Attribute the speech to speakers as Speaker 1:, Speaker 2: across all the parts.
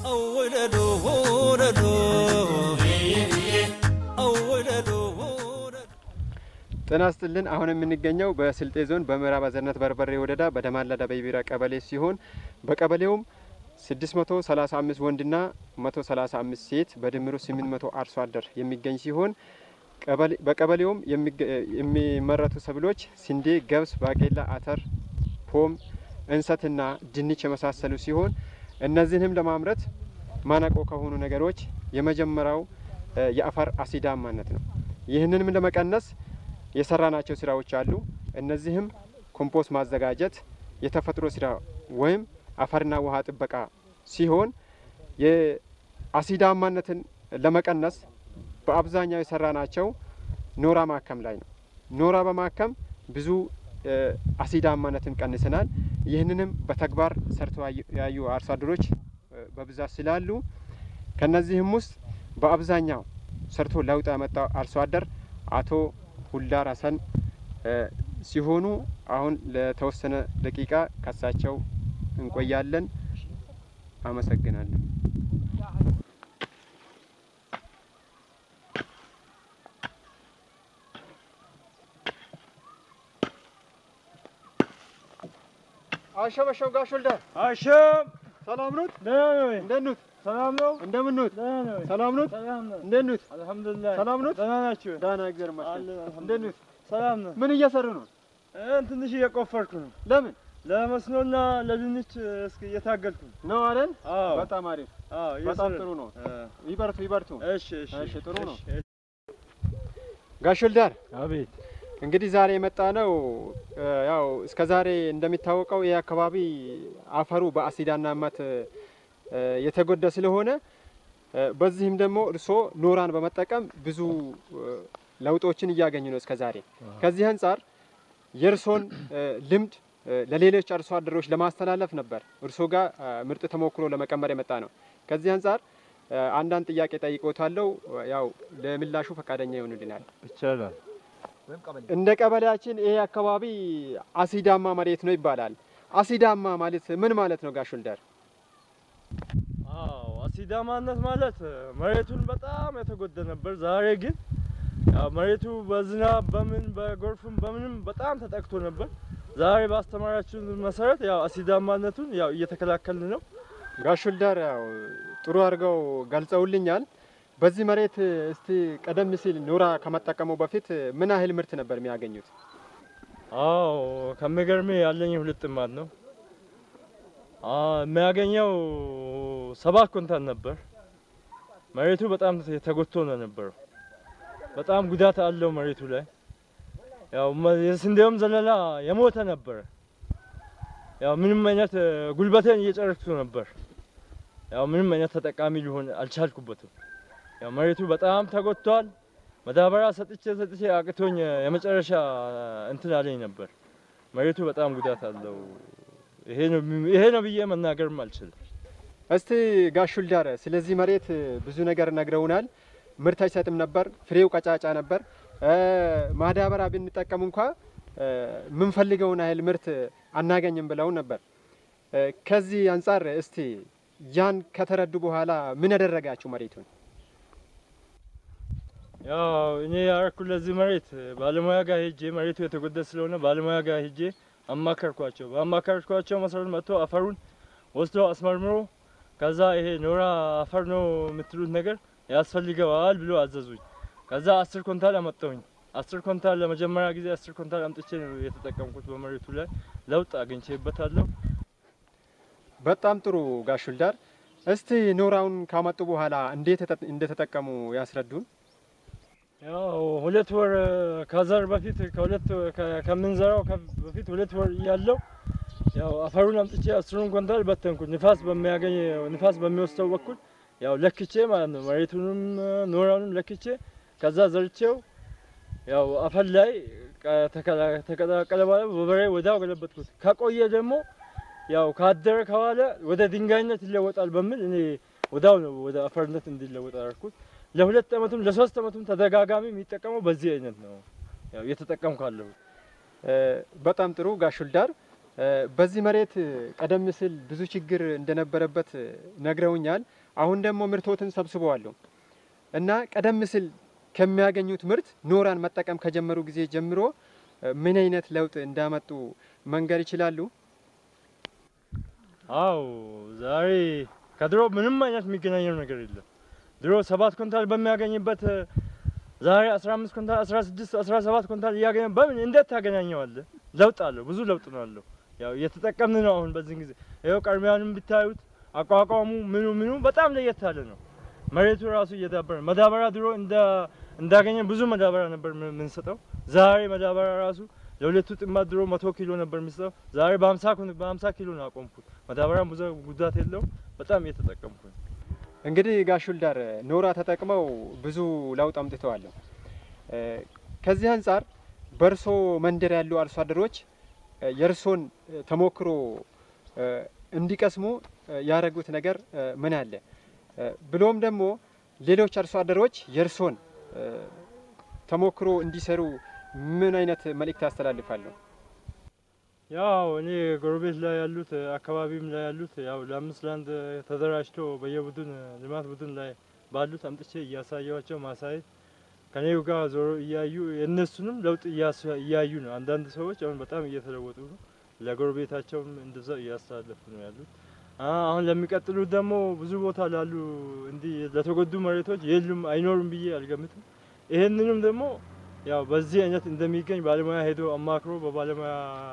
Speaker 1: ጤና ይስጥልን። አሁን የምንገኘው በስልጤ ዞን በምዕራብ አዘርነት በርበሬ ወረዳ በደማላ ደበይቢራ ቀበሌ ሲሆን በቀበሌውም 635 ወንድና 135 ሴት በድምሩ 800 አርሶ አደር የሚገኝ ሲሆን በቀበሌውም የሚመረቱ ሰብሎች ስንዴ፣ ገብስ፣ ባቄላ፣ አተር፣ ፖም፣ እንሰትና ድንች የመሳሰሉ ሲሆን እነዚህንም ለማምረት ማነቆ ከሆኑ ነገሮች የመጀመሪያው የአፈር አሲዳማነት ነው። ይህንንም ለመቀነስ የሰራናቸው ስራዎች አሉ። እነዚህም ኮምፖስት ማዘጋጀት፣ የተፈጥሮ ስራ ወይም አፈርና ውሃ ጥበቃ ሲሆን የአሲዳማነትን ለመቀነስ በአብዛኛው የሰራናቸው ኖራ ማከም ላይ ነው። ኖራ በማከም ብዙ አሲዳማነትን ቀንሰናል። ይህንንም በተግባር ሰርቶ ያዩ አርሶ አደሮች በብዛት ስላሉ ከነዚህም ውስጥ በአብዛኛው ሰርቶ ለውጥ ያመጣው አርሶ አደር አቶ ሁላር ሀሰን ሲሆኑ አሁን ለተወሰነ ደቂቃ ከሳቸው እንቆያለን። አመሰግናለሁ። አሸበሸው ጋሽ ወልዳር
Speaker 2: አሸም
Speaker 1: ሰላም ኖት?
Speaker 2: ደህና ነው።
Speaker 1: እንዴት ኖት?
Speaker 2: ሰላም ነው።
Speaker 1: እንደምን ኖት?
Speaker 2: ደህና ነው።
Speaker 1: ሰላም ኖት?
Speaker 2: ሰላም ነው።
Speaker 1: እንዴት ኖት?
Speaker 2: አልሐምዱሊላህ
Speaker 1: ሰላም ኖት?
Speaker 2: ደህና ናችሁ?
Speaker 1: ደህና እግዚአብሔር ይመስገን።
Speaker 2: አለን፣
Speaker 1: እንዴት
Speaker 2: አልሐምዱሊላህ።
Speaker 1: ኖት?
Speaker 2: ሰላም ነው።
Speaker 1: ምን እየሰሩ ነው?
Speaker 2: እን ትንሽ እየቆፈርኩ ነው።
Speaker 1: ለምን
Speaker 2: ለመስኖና ለድንች እስኪ እየታገልኩ ነው።
Speaker 1: ነው አይደል?
Speaker 2: አዎ
Speaker 1: በጣም አሪፍ፣
Speaker 2: አዎ፣
Speaker 1: በጣም
Speaker 2: እየሰራሁ
Speaker 1: ጥሩ ነው።
Speaker 2: እ፣
Speaker 1: ይበርቱ ይበርቱ።
Speaker 2: እሺ እሺ
Speaker 1: እሺ፣ ጥሩ ነው።
Speaker 2: እሺ።
Speaker 1: ጋሽ ወልዳር
Speaker 2: አቤት
Speaker 1: እንግዲህ ዛሬ የመጣ ነው ያው እስከ ዛሬ እንደሚታወቀው ይህ አካባቢ አፈሩ በአሲዳማነት እ፣ የተጎዳ ስለሆነ እ፣ በዚህም ደግሞ እርስዎ ኖራን በመጠቀም ብዙ እ፣ ለውጦችን እያገኙ ነው እስከ ዛሬ። ከዚህ አንጻር የእርስዎን እ፣ ልምድ እ፣ ለሌሎች አርሶ አደሮች ለማስተላለፍ ነበር እርስዎ ጋር እ፣ ምርጥ ተሞክሮ ለመቀመር የመጣ ነው። ከዚህ አንጻር እ፣ አንዳንድ ጥያቄ ጠይቆታለሁ። ያው ለምላሹ ፈቃደኛ ይሆኑልናል?
Speaker 2: ይቻላል።
Speaker 1: እንደ ቀበሌያችን ይሄ አካባቢ አሲዳማ መሬት ነው ይባላል። አሲዳማ ማለት ምን ማለት ነው ጋሽ ወልዳር?
Speaker 2: አዎ አሲዳማነት ማለት መሬቱን በጣም የተጎዳ ነበር። ዛሬ ግን ያው መሬቱ በዝናብ በምን በጎርፍም በምንም በጣም ተጠቅቶ ነበር። ዛሬ ባስተማራችሁን መሰረት ያው አሲዳማነቱን ያው እየተከላከልን ነው።
Speaker 1: ጋሽ ወልዳር ያው ጥሩ አድርገው ገልጸውልኛል። በዚህ መሬት እስቲ ቀደም ሲል ኖራ ከመጠቀሙ በፊት ምን ያህል ምርት ነበር የሚያገኙት?
Speaker 2: አዎ ከሚገርም ያለኝ ሁለት ጥማድ ነው። አዎ የሚያገኘው ሰባት ኩንታል ነበር። መሬቱ በጣም ተጎድቶ ነው ነበረው። በጣም ጉዳት አለው መሬቱ ላይ። ያው መ- የስንዴውም ዘለላ የሞተ ነበረ። ያው ምንም አይነት እ፣ ጉልበቴን እየጨረስኩ ነበር። ያው ምንም አይነት ተጠቃሚ ሊሆን አልቻልኩበትም። ያው መሬቱ በጣም ተጎድቷል። መዳበሪያ ሰጥቼ ሰጥቼ አቅቶኝ የመጨረሻ እንትን አለኝ ነበር። መሬቱ በጣም ጉዳት አለው። ይሄ ነው ይሄ ነው ብዬ መናገርም አልችልም።
Speaker 1: እስቲ ጋሽ ወልዳር ስለዚህ መሬት ብዙ ነገር ነግረውናል። ምርት አይሰጥም ነበር፣ ፍሬው ቀጫጫ ነበር። እ፣ ማዳበሪያ ብንጠቀም እንኳ እ፣ የምንፈልገውን ያህል ምርት አናገኝም ብለውን ነበር። እ፣ ከዚህ አንጻር እስቲ ያን ከተረዱ በኋላ ምን ያደረጋችሁ መሬቱን?
Speaker 2: ያው እኔ ያረኩ ለዚህ መሬት ባለሙያ ጋር ሄጄ መሬቱ የተጎዳ ስለሆነ ባለሙያ ጋር ሄጄ አማከርኳቸው። በአማከርኳቸው መሰረት መጥቶ አፈሩን ወስዶ አስመርምሮ ከዛ ይሄ ኖራ አፈር ነው የምትሉት ነገር ያስፈልገዋል ብሎ አዘዙኝ። ከዛ አስር ኮንታል አመጣሁኝ። አስር ኮንታል ለመጀመሪያ ጊዜ አስር ኮንታል አምጥቼ ነው የተጠቀምኩት። በመሬቱ ላይ ለውጥ አግኝቼበታለሁ።
Speaker 1: በጣም ጥሩ ጋሽ ወልዳር። እስቲ ኖራውን ካመጡ በኋላ እንዴት ተጠ- እንደተጠቀሙ ያስረዱን።
Speaker 2: ያው ሁለት ወር ከዘር በፊት ከሁለት ከ- ከምንዘራው ከ- በፊት ሁለት ወር እያለው ያው አፈሩን አምጥቼ አስሩን ኮንታል በተንኩት። ንፋስ በሚያገኝ ንፋስ በሚወስደው በኩል ያው ለክቼ ማለት ነው። መሬቱንም ኖራውንም ለክቼ ከዛ ዘርቼው ያው አፈር ላይ ቀ- ተከላ- ተቀላቀለ በኋላ በበሬ ወዲያው ገለበጥኩት። ከቆየ ደግሞ ያው ካደረ ከዋለ ወደ ድንጋይነት ይለወጣል በሚል እኔ ወዲያው ነው ወደ አፈርነት እንዲለወጥ አደረኩት። ለሁለት ዓመቱም ለሶስት ዓመቱም ተደጋጋሚ የሚጠቀመው በዚህ አይነት ነው ያው እየተጠቀምኩ አለሁ።
Speaker 1: እ፣ በጣም ጥሩ ጋሽ ወልዳር። እ፣ በዚህ መሬት ቀደም ሲል ብዙ ችግር እንደነበረበት ነግረውኛል። አሁን ደግሞ ምርቶትን ሰብስበዋለሁ እና ቀደም ሲል ከሚያገኙት ምርት ኖራን መጠቀም ከጀመሩ ጊዜ ጀምሮ ምን አይነት ለውጥ እንዳመጡ መንገር ይችላሉ?
Speaker 2: አው ዛሬ ከድሮ ምንም አይነት የሚገናኘው ነገር የለም። ድሮ ሰባት ኩንታል በሚያገኝበት ዛሬ 15 ኩንታል፣ 16፣ 17 ኩንታል እያገኘ በምን እንዴት ታገናኘዋለህ? ለውጥ አለው፣ ብዙ ለውጥ ነው አለው። ያው እየተጠቀምን ነው አሁን በዚህ ጊዜ። ይኸው ቀርሚያንም ብታዩት አቋቋሙ ምኑ ምኑ በጣም ለየት ያለ ነው። መሬቱ ራሱ እየዳበረ መዳበሪያ ድሮ እንደ እንዳገኘን ብዙ መዳበሪያ ነበር የምንሰጠው። ዛሬ መዳበሪያ ራሱ ለሁለቱ ጥማት ድሮ መቶ ኪሎ ነበር የሚሰጠው። ዛሬ በሀምሳ በሀምሳ ኪሎ ነው ያቆምኩት። መዳበሪያም ብዙ ጉዳት የለውም። በጣም እየተጠቀምኩ ነው።
Speaker 1: እንግዲህ ጋሽ ውልዳር ኖራ ተጠቅመው ብዙ ለውጥ አምጥተዋል። ከዚህ አንጻር በእርሶ መንደር ያሉ አርሶ አደሮች የእርሶን ተሞክሮ እንዲቀስሙ ያደረጉት ነገር ምን አለ? ብሎም ደግሞ ሌሎች አርሶ አደሮች የእርሶን ተሞክሮ እንዲሰሩ ምን አይነት መልእክት ያስተላልፋሉ?
Speaker 2: ያው እኔ ጎረቤት ላይ ያሉት አካባቢም ላይ ያሉት ያው ለአምስት ለአንድ ተደራጅቶ በየቡድን ልማት ቡድን ላይ ባሉት አምጥቼ እያሳየዋቸው ማሳየት ከኔው ጋር ዞሮ እያዩ የእነሱንም ለውጥ እያዩ ነው። አንዳንድ ሰዎች አሁን በጣም እየተለወጡ ነው። ለጎረቤታቸውም እንደዛ እያስተላለፉ ነው ያሉት። አሁን ለሚቀጥሉት ደግሞ ብዙ ቦታ ላሉ እንዲህ ለተጎዱ መሬቶች የሉም አይኖሩም ብዬ አልገምትም። ይሄንንም ደግሞ ያው በዚህ አይነት እንደሚገኝ ባለሙያ ሄዶ አማክሮ በባለሙያ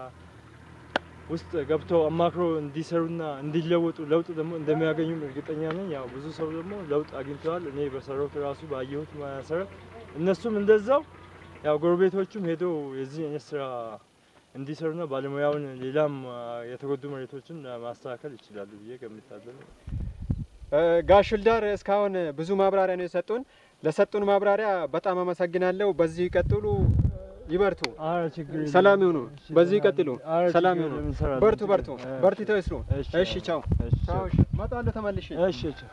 Speaker 2: ውስጥ ገብተው አማክሮ እንዲሰሩና እንዲለወጡ ለውጥ ደግሞ እንደሚያገኙም እርግጠኛ ነኝ። ያው ብዙ ሰው ደግሞ ለውጥ አግኝተዋል። እኔ በሰራሁት ራሱ ባየሁት መሰረት እነሱም እንደዛው ያው ጎረቤቶቹም ሄዶ የዚህ አይነት ስራ እንዲሰሩና ባለሙያውን ሌላም የተጎዱ መሬቶችን ማስተካከል ይችላሉ ብዬ ገምታለሁ።
Speaker 1: ጋሽ ውልዳር እስካሁን ብዙ ማብራሪያ ነው የሰጡን። ለሰጡን ማብራሪያ በጣም አመሰግናለሁ። በዚሁ ይቀጥሉ፣ ይበርቱ፣ ሰላም ይሁኑ። በዚሁ ይቀጥሉ፣ ሰላም ይሁኑ። በርቱ፣ በርቱ፣ በርትተው ይስሩ። እሺ፣ ቻው፣ ቻው። እመጣለሁ ተመልሼ።
Speaker 2: እሺ፣ ቻው።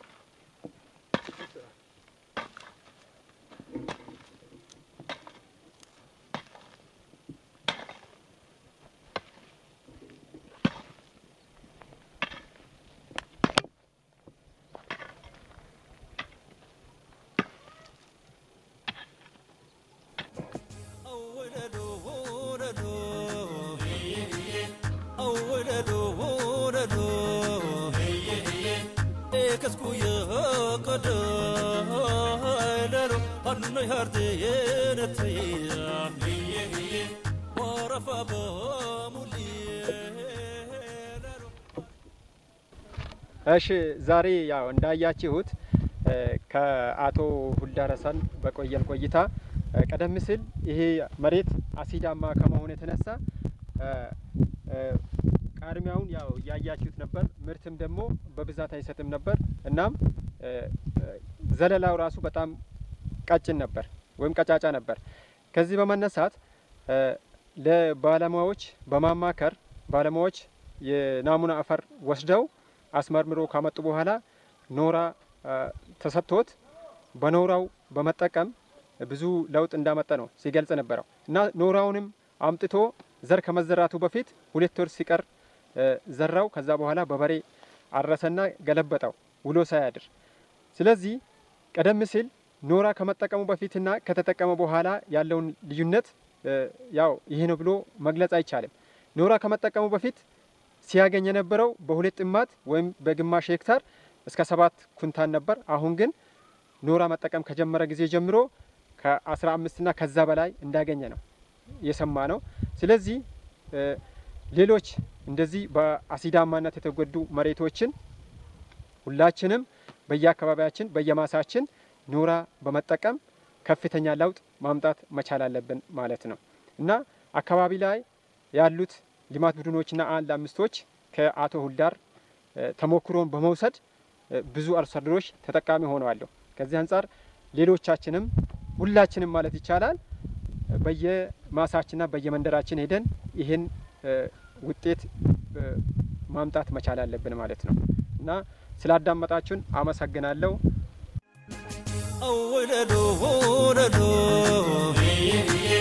Speaker 1: እሺ ዛሬ ያው እንዳያችሁት ከአቶ ሁልዳር ሀሰን በቆየን ቆይታ ቀደም ሲል ይሄ መሬት አሲዳማ ከመሆኑ የተነሳ ቃርሚያውን ያው እያያችሁት ነበር። ምርትም ደግሞ በብዛት አይሰጥም ነበር። እናም ዘለላው ራሱ በጣም ቀጭን ነበር ወይም ቀጫጫ ነበር። ከዚህ በመነሳት ለባለሙያዎች በማማከር ባለሙያዎች የናሙና አፈር ወስደው አስመርምሮ ካመጡ በኋላ ኖራ ተሰጥቶት በኖራው በመጠቀም ብዙ ለውጥ እንዳመጣ ነው ሲገልጽ ነበረው እና ኖራውንም አምጥቶ ዘር ከመዘራቱ በፊት ሁለት ወር ሲቀር ዘራው። ከዛ በኋላ በበሬ አረሰና ገለበጠው ውሎ ሳያድር። ስለዚህ ቀደም ሲል ኖራ ከመጠቀሙ በፊትና ከተጠቀመ በኋላ ያለውን ልዩነት ያው ይሄ ነው ብሎ መግለጽ አይቻልም። ኖራ ከመጠቀሙ በፊት ሲያገኝ የነበረው በሁለት ጥማት ወይም በግማሽ ሄክታር እስከ ሰባት ኩንታን ነበር። አሁን ግን ኖራ መጠቀም ከጀመረ ጊዜ ጀምሮ ከአስራ አምስትና ከዛ በላይ እንዳገኘ ነው የሰማ ነው። ስለዚህ ሌሎች እንደዚህ በአሲዳማነት የተጎዱ መሬቶችን ሁላችንም በየአካባቢያችን በየማሳችን ኖራ በመጠቀም ከፍተኛ ለውጥ ማምጣት መቻል አለብን ማለት ነው እና አካባቢ ላይ ያሉት ልማት ቡድኖችና አንድ አምስቶች ከአቶ ሁልዳር ተሞክሮን በመውሰድ ብዙ አርሶ አደሮች ተጠቃሚ ሆነዋለሁ። ከዚህ አንጻር ሌሎቻችንም ሁላችንም ማለት ይቻላል በየማሳችንና በየመንደራችን ሄደን ይህን ውጤት ማምጣት መቻል አለብን ማለት ነው እና ስላዳመጣችሁን አመሰግናለሁ።
Speaker 3: Oh,